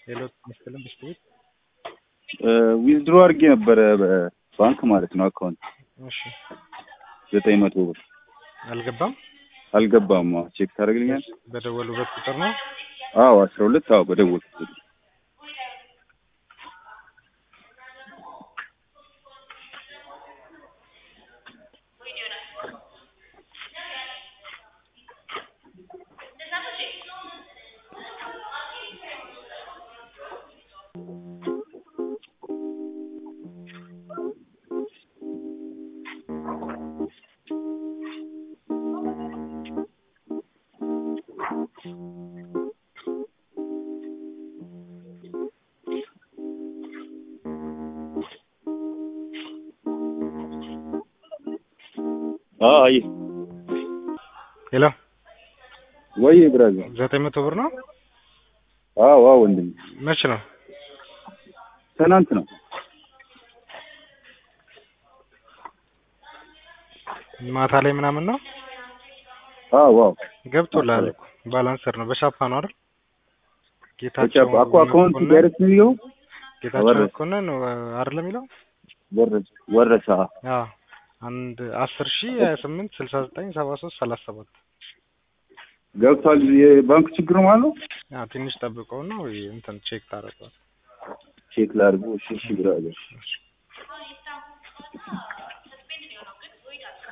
ሌሎች መሰለን ብስት ቤት ዊዝድሮ አድርጌ ነበረ በባንክ ማለት ነው አካውንት እሺ ዘጠኝ መቶ ብር አልገባም። አልገባም። አዎ ቼክ ታደርግልኛል? በደወሉበት ቁጥር ነው። አዎ አስራ ሁለት አዎ በደወልኩት አይ ሄሎ ወይ ብራዘር ዘጠኝ መቶ ብር ነው። አዎ አዎ ወንድም መች ነው? ትናንት ነው ማታ ላይ ምናምን ነው አዎ አዎ ገብቶልሃል እኮ ባላንሰር ነው። በሻፓ ነው አይደል? ጌታቸው ተቻፕ አኮ አካውንት ዳይሬክት ነው የሚለው ጌታቸው ወረደ። መኮንን አይደል የሚለው? ወረሰ ወረሰ አዎ አንድ አስር ሺህ ሀያ ስምንት ስልሳ ዘጠኝ ሰባ ሶስት ሰላሳ ሰባት ገብቷል። የባንክ ችግር ማለት ነው። አዎ ትንሽ ጠብቀውና ወይ እንትን ቼክ ታደርገዋል። ቼክ ላድርገው። እሺ እሺ ብራዘር